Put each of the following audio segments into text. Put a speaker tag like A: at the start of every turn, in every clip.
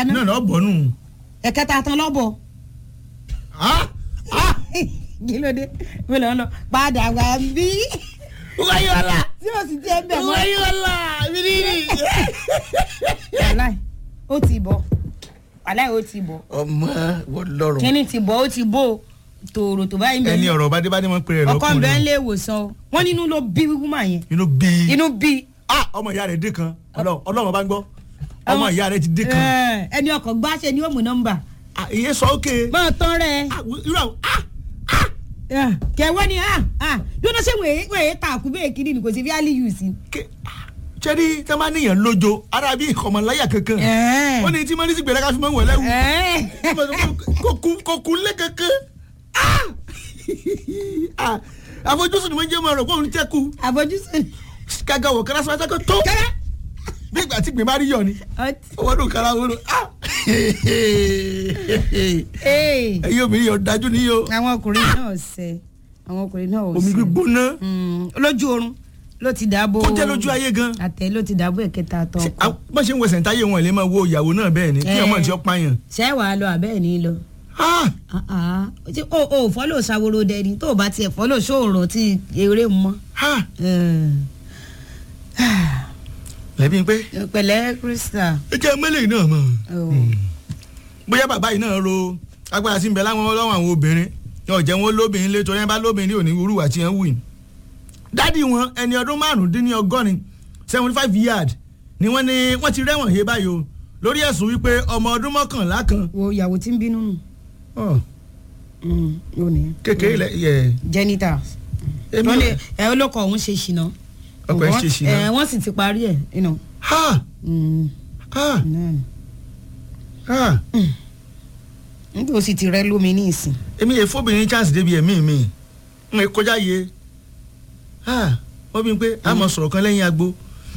A: ẹ̀kẹta
B: náà
A: náà
B: lọ bọ̀ nù.
A: ẹ̀kẹta tán lọ́bọ̀
B: Ah! Ah!
A: kí ló dé mo lọ lọ padà wá bí
B: wáyé ọ̀la
A: tí o sì jẹ́ bẹ̀ mọ́
B: wáyé ọ̀la mi ní ní.
A: wàláì ó ti bọ̀ wàláì ó ti bọ̀
B: ọmọ wọ́n lọ́rùn.
A: kíní ti bọ̀ ó ti bò tòrò tó báyìí
B: ẹni
A: bẹ́ẹ̀
B: ọ̀rọ̀ bá dé bá dé mọ́ pé rẹ̀
A: ọkọ ń bẹ́ẹ̀
B: lọ́kùnrin.
A: lé ìwòsàn o wọ́n nínú ló bí wúmà yẹn
B: inú bí.
A: inú bí
B: ah ọmọ ìyá rẹ̀ dé kan Ọlọ́run Ọlọ́run bá ń gbọ́ ọmọ ìyá rẹ̀ ti dé kan.
A: ẹ, ẹni ọkọ̀ gbáṣẹ ni ó mú nọ́mbà
B: Ah, ìyẹn sọ ókè.
A: máa tán rẹ
B: Ah, irú àwọn ah
A: kẹwẹ́ ni yóò náà ṣe wèé wèé ta àkú bẹ́ẹ̀ kiri ni kò sí fi áálí yù sí.
B: ké ah, ṣẹ́ni tí wọ́n bá níyàn lójo ara bí ìkọ̀mọ̀láyà kankan.
A: Ẹ̀.
B: wọ́n ní tí mọ́nísì gbẹ̀rẹ́ ká fi mọ́ wọ̀lẹ́ wù.
A: Ẹ̀.
B: kò kú lé kankan. Ah! Ah, àfojúsùn ni wọ́n jẹ́ mọ́ ọ̀rọ̀ kó òun tẹ́kù.
A: àfojúsùn
B: kága wọ̀ kẹ́rẹ́ sọ́wọ́n tẹ́kọ̀ tó.
A: kẹ́rẹ́
B: bí ìgbà tí gbè má rí yọ ni.
A: ọtí.
B: owó dùn kára wọ́n.
A: Ee,
B: ẹ̀yin obìnrin yóò dájú ní yóò.
A: àwọn ọkùnrin náà ṣe àwọn ọkùnrin náà ò
B: omi
A: ṣe.
B: gbígbóná.
A: Mm, lójú oorun ló ti dàbò.
B: kó jẹ́ lójú ayé gan.
A: àtẹ ló ti dàbò ẹ̀kẹta tán
B: Ṣé,
A: ọkọ.
B: ah, bọ́n ṣe ń wẹsẹ̀ táyé wọn lè máa wo ìyàwó náà bẹ́ẹ̀ ni kí
A: Ẹ̀.
B: ọmọ tí ó pààyàn.
A: ṣé wàá lọ àbẹ́ẹ̀ ní lọ.
B: Ah!
A: Ah, ah. Ṣé o ò fọ́lọ̀ ṣàwòrò dẹni tó o bá tiẹ̀ fọ́lọ̀ ṣòro tí eré mọ́.
B: Ah!
A: Eh.
B: lẹ́bí pé
A: pẹ̀lẹ́ krista.
B: ẹ jẹ́ mẹ́lẹ̀ náà mọ̀.
A: Oh.
B: bóyá bàbá yìí náà ro agbára sí ń bẹ láwọn ọlọ́wọ́ àwọn obìnrin yóò jẹ́ wọn lóbìnrin lé torí ẹ bá lóbìnrin ò ní irú àti ẹ̀ ń wù. dádì wọn ẹni ọdún márùndínlọ́gọ́rin seventy five yard ni wọ́n ní wọ́n ti rẹ́wọ̀n he báyìí o lórí ẹ̀sùn wípé ọmọ ọdún mọ́kànlá kan
A: wo ìyàwó tí ń bínú nù.
B: oh,
A: Mm, yóò ní.
B: kékeré lẹ yẹ
A: genitals.
B: èmi
A: wọ́n ní
B: ò-
A: ẹ olóko ọ̀hún ṣe ṣìnà.
B: ọkọ ẹ ṣe ṣìnà.
A: ẹ wọ́n sì ti parí ẹ̀ you know.
B: ha
A: Mm,
B: ha
A: náà ni.
B: ha
A: nígbà ó sì ti rẹ́ lómi ní ìsìn.
B: èmi yẹ fóbìnrin chance débi ẹ̀mí mi n ò kọjá yẹ ha wọ́n bí n pé a mọ̀ sọ̀rọ̀ kan lẹ́yìn agbo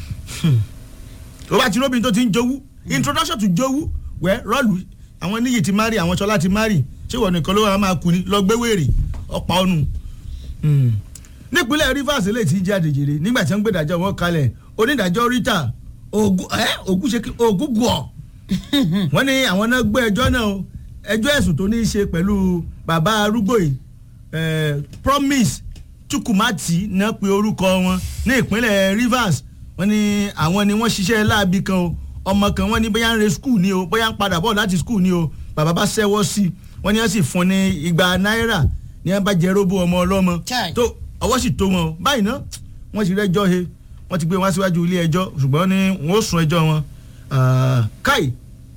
B: o bá ti róbìnrin tó ti ń jowú introduction to jowú wẹ́ rọ́ọ̀lù àwọn níyì ti mari àwọn sọlá ti mari ṣé wọ́n nìkan ló wà máa kú ni lọ gbé wèrè ọ̀pá ọ̀nù. nípínlẹ̀ rivers lè ti jáde jèrè nígbà tí wọ́n gbé ìdájọ́ wọn kalẹ̀ onídàájọ́ rita ogun ẹ́ ogun ṣe kí ogun gùn ọ́ wọ́n ní àwọn náà gbé ẹjọ́ náà o ẹjọ́ ẹ̀sùn tó ní í ṣe pẹ̀lú bàbá arúgbó yìí eh, promise chukwumati náà pe orúkọ wọn ní ìpínlẹ̀ rivers wọ́n ní àwọn ni wọ́n ṣiṣẹ́ láabi kan o ọmọ kan wọ́n ní bóyá ń re skul ni o bóyá ń padà bọ̀ láti skul ni o bàbá bá ṣẹ́wọ́ sí i wọ́n ní wọ́n sì fún ní igba náírà ní wọ́n bá jẹ́ róbó ọmọ ọlọ́mọ
A: Chai.
B: tó ọwọ́ sì tó wọn o báyìí náà wọ́n ti rẹ́jọ́ he wọ́n ti gbé wọn síwájú ilé ẹjọ́ ṣùgbọ́n ní wọ́n ó sún ẹjọ́ wọn Ah, káì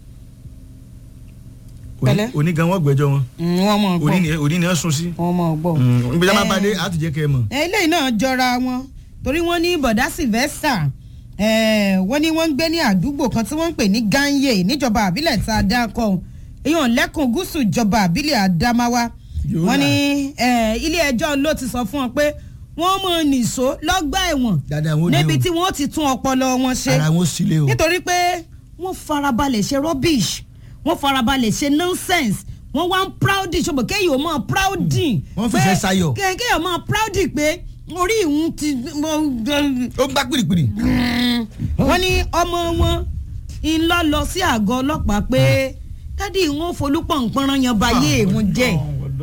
B: Òní-
A: Pẹ̀lẹ́.
B: òní gan wọ́n gbẹ́jọ́ wọn
A: Mm, wọ́n mọ̀
B: òní
A: gbọ́
B: ni òní ni wọ́n sún sí
A: wọ́n mọ̀ gbọ́.
B: ibi tí a máa
A: Eh.
B: bá dé a ti jẹ́ kẹ́ ẹ mọ̀.
A: eléyìí náà jọra wọn torí wọ́n ní bọ̀dá sylvester eh, wọ́n ní wọ́n ń gbé ní àdúgbò kan tí wọ́n ń pè ní ganye níjọba àbílẹ̀ tá a dá kọ́ èèyàn lẹ́kùn gúúsù ìjọba àbílẹ̀ àdámáwá
B: Yóò
A: wọ́n
B: là.
A: ní eh, ilé ẹjọ́ ló ti sọ fún wọn pé wọ́n mọ̀ nìṣó lọ́gbà ẹ̀wọ̀n
B: dáadáa wọn ò dé
A: níbi
B: o
A: tí wọ́n ti tún ọpọlọ wọn ṣe
B: ara wọn ò sílé o.
A: nítorí pé wọ́n farabalẹ̀ ṣe rubbish wọ́n farabalẹ̀ ṣe nonsense wọ́n wá ń proudy ṣùgbọ́n kéèyàn ò mọ̀ proudy.
B: Wọ́n fìfẹ́ sayọ̀.
A: pé kéèyàn mọ̀ proudy pé orí ìhun ti.
B: ó ń gbá pìrìpìrì.
A: wọ́n ní ọmọ wọn ń lọ lọ sí àgọ́ ọlọ́pàá pé dádì wọn folúpọ̀npọ̀nrán yan bayé wọn jẹ́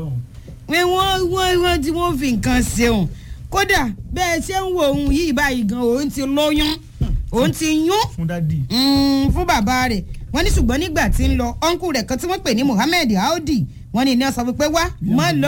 A: pé wọ́n wọ́n wọ́n tí wọ́n fi nǹkan ṣeun kódà bẹ́ẹ̀ ṣe ń wo òun yìí báyìí gan òun ti lóyún òun ti yún
B: fún dádì.
A: Mm, fún bàbá rẹ̀ wọ́n ní ṣùgbọ́n nígbà tí ń lọ ọ̀nkù rẹ̀ kan tí wọ́n pè ní Muhammed Audi wọ́n ní iná sọ pé wá mọ́ lọ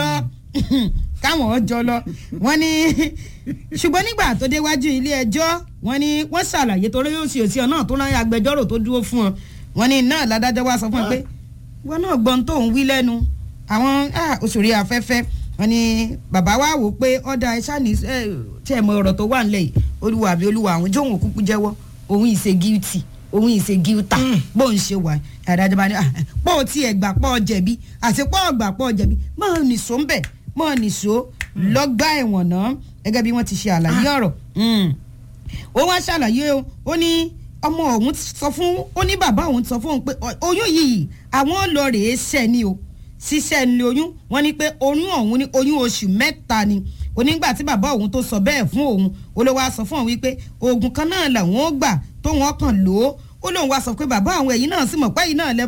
A: káwọn ọjọ́ lọ wọ́n ní ṣùgbọ́n nígbà tó déwájú ilé ẹjọ́ wọ́n ní wọ́n ṣàlàyé torí yóò ṣe òsì ọ̀nà tó rán agbẹjọ́rò tó dúró fún ọ wọ́n ní náà ládájọ́ wá sọ fún ọ pé wọ́n náà gbọ́n tó ń wí lẹ́nu àwọn ah, òṣèré afẹ́fẹ́ wọ́n ní bàbá wa wò pé ọ̀dà ẹ̀ ṣáàní tí ẹ̀ mọ ọ̀rọ̀ tó wà nílẹ̀ yìí olúwa àbí olúwa àwọn jóun òkúkú jẹ́wọ́ òun ìṣe guilty òun ìṣe guilty bó ń ṣe wà adájọ́ bá ní ah, pọ́ ọ tí ẹ̀ gbà pọ́ ọ jẹ̀bi àti pọ́ ọ gbà pọ́ ọ jẹ̀bi mọ́ ọ nìṣó ń bẹ̀ mọ́ ọ nìṣó lọ́gbà ẹ̀wọ̀n náà gẹ́gẹ́ bí wọ́n ti ṣe àlàyé ọ̀rọ̀ Mm. ó wá ṣàlàyé o ó ní ọmọ òun sọ fún ó ní bàbá òun sọ fún òun pé ọ- oyún yìí àwọn lọ rèé ṣẹ́ ni o ṣiṣẹ́ ni oyún wọ́n ní pé oyún ọ̀hún ní oyún oṣù mẹ́ta ni onígbà tí bàbá òun tó sọ bẹ́ẹ̀ fún òun ó ló wá sọ fún òun wípé oògùn kan náà làwọn ó gbà tó wọn kàn lò ó ó lóun wá sọ pé bàbá àwọn ẹ̀yìn náà sì mọ̀ pé ẹ̀yìn náà lẹ